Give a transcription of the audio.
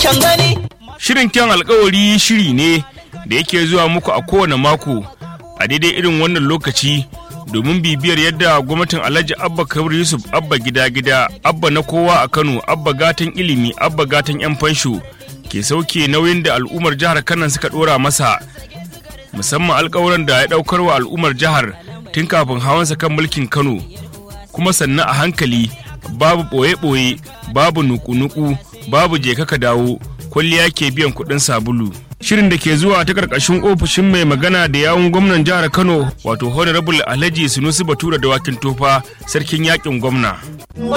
kyan gani Shirin kyan alkawari shiri ne da yake zuwa muku a kowane mako a daidai irin wannan lokaci domin bibiyar yadda gwamnatin Alhaji Abba Kabir Yusuf Abba gida gida Abba na kowa a Kano Abba gatan ilimi Abba gatan yan fansho ke sauke nauyin da al'ummar jihar Kano suka dora masa musamman alkawuran da ya daukar wa al'ummar jihar tun kafin hawansa kan mulkin Kano kuma sannan a hankali babu ɓoye-ɓoye babu nuku-nuku babu je ka dawo kwalliya ke biyan kuɗin sabulu shirin da ke zuwa ta ƙarƙashin ofishin mai magana da yawun gwamnan jihar kano wato honorable alhaji sunusi batura da wakin tofa sarkin yakin gwamna